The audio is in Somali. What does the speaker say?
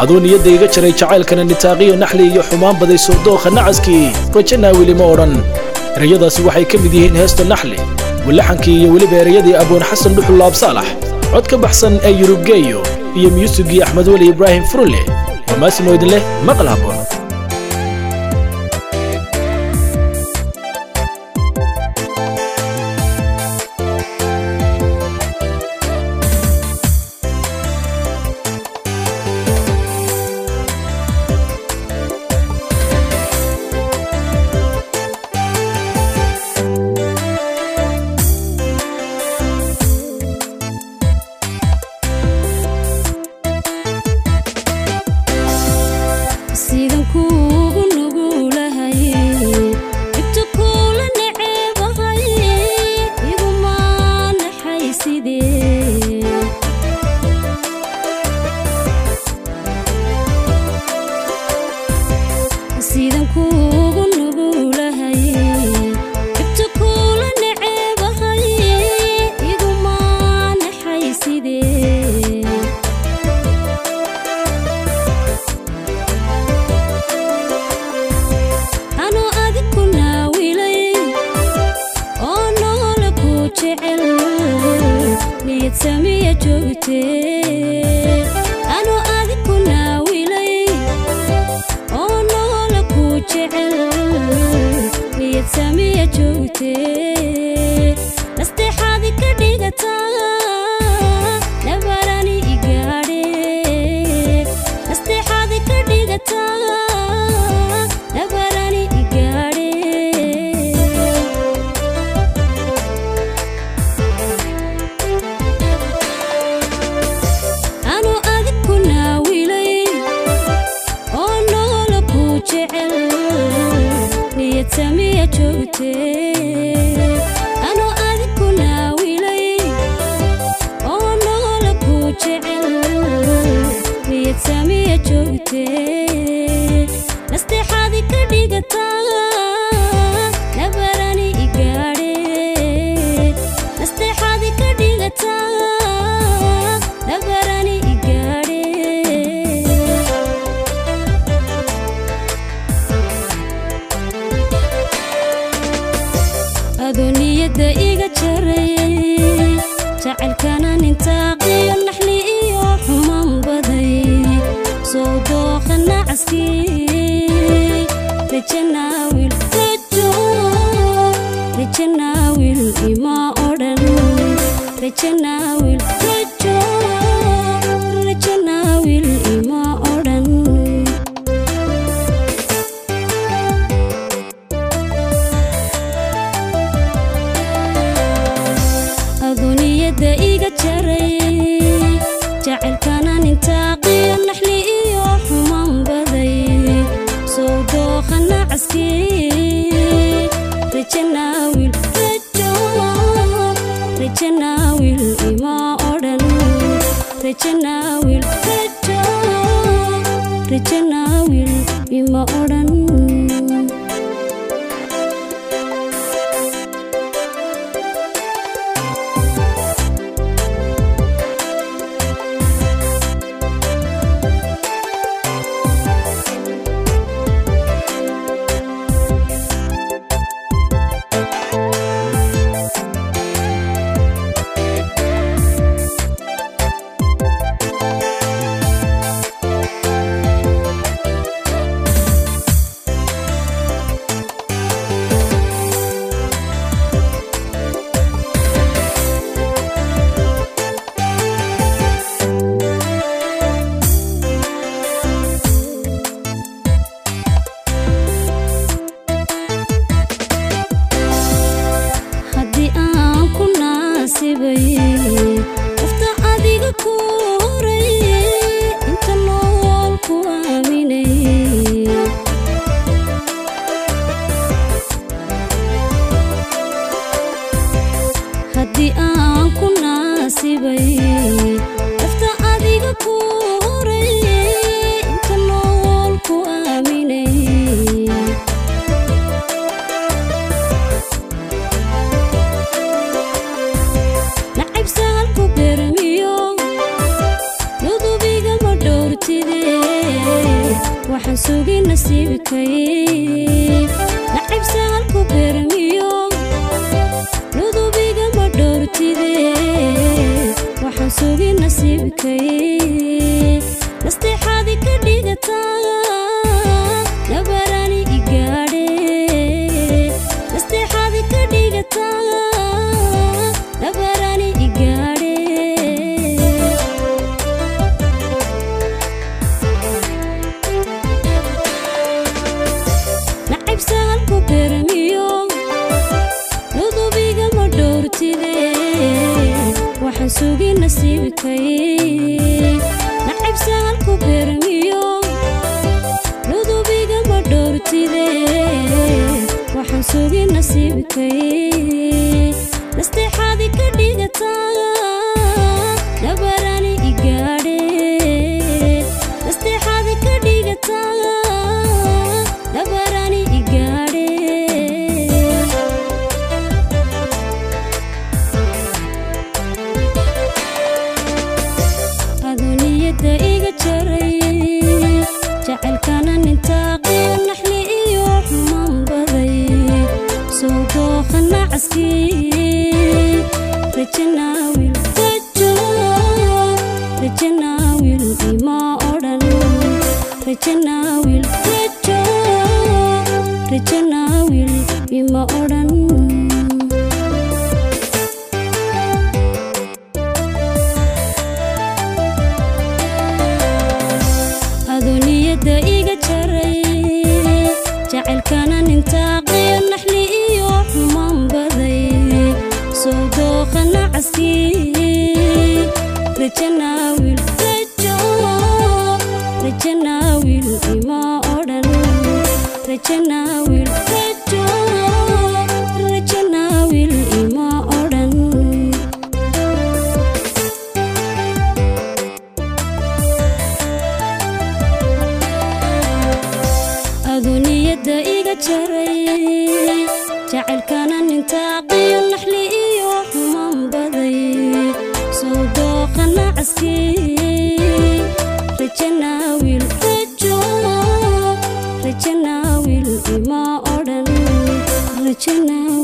aduu niyadda iga jaray jacaylkana nitaaqiyo naxli iyo xumaan baday soodookha nacaskii rajanaa weli ma odhan erayadaasi waxay ka mid yihiin heesta naxli walaxankii iyo weliba erayadii aboon xasan dhuxul laabsaalax cod ka baxsan ee yurubgeeyo iyo myuusigii axmed weli ibraahim furulle waa maasimo idin leh maqal habboon sidan kuugu nugulahay dhibta kuula neceebahay iguma naxay sidee sidan kuugu nugulahay dhibta kuula neceebahay iguma naxay sidee anoo adig ku naawilay oo noola ku jecel niyad samiya joogtee anoo adig ku naawilay oo noola ku jecel niyad samiya joogtee nasteexaadi ka dhigataa nabarani igaadhe nasteexaadi ka dhigataa nabarani igaadhe anuu adig ku naawilay oo noola ku jecel niyad samiya joogtee anuu adig ku naawilay oo noola ku jecel niyad samiya joogtee nasteexaadi ka dhigataa nabarani igaadhe nasteexaadi ka dhigataa nabarani igaadhe adoo niyadda iga jaray jacaylkana nintaaqiyo naxli iyo xumaan baday soo dooqa nacaskii rajanaawil rajo rajanaawil ima odhan rajanaawil rajo rajanaawil ima odhan aduniyadda iga jaray jacaylkana nintaaqiyo naxli iyo xumaan baday soo dooqa nacaskii rajanaawil rajo rajanaawil ima odhan rajanaawil rajo rajanaawil ima odhan haddii aan ku naasibay qofta adiga ku horay inta nool ku aaminay haddii aan ku naasibay qofta adiga ku horay inta nool ku aaminay nacayb saalku bermiyo nudubiga ma dhowrtide waxaan sugi nasiibkay nacib saalku beermiyo nudubiga ma dhowrtide waxaan sugi nasiibkay nasteexaadi ka dhigataa nabarani igaadhe nasteexaadi ka dhigataa nabarani igaadhe nacib saalku beermiyo nudubiga ma dhowrtide waxaan sugi nasiibkay nacib saalku beermiyo nudubiga ma dhowrtide waxaan sugi nasiibkay nasteexaadi ka dhigataa nabarani igaadhe nasteexaadi ka dhigataa nabarani igaadhe aduniyadda iga jaray jacaylkana nintaaqiyo naxli iyo xumaan baday soo dooqa nacaskii rajanaawil rajo rajanaawil ima odhan rajanaawil rajo rajanaawil ima odhan aduniyadda iga jaray jacaylkana nintaaqiyo naxli iyo xumaan baday soo dooqa nacaskii rajanaawil rajo rajanaawil ima odhan rajanaawil rajo rajanaawil ima odhan aduniyadda iga jaray jacaylkana nintaaqiyo naxli iyo xumaan baday soo dooqa nacaskii rajanaawil rajo rajanaawil ima odhan rajanaawil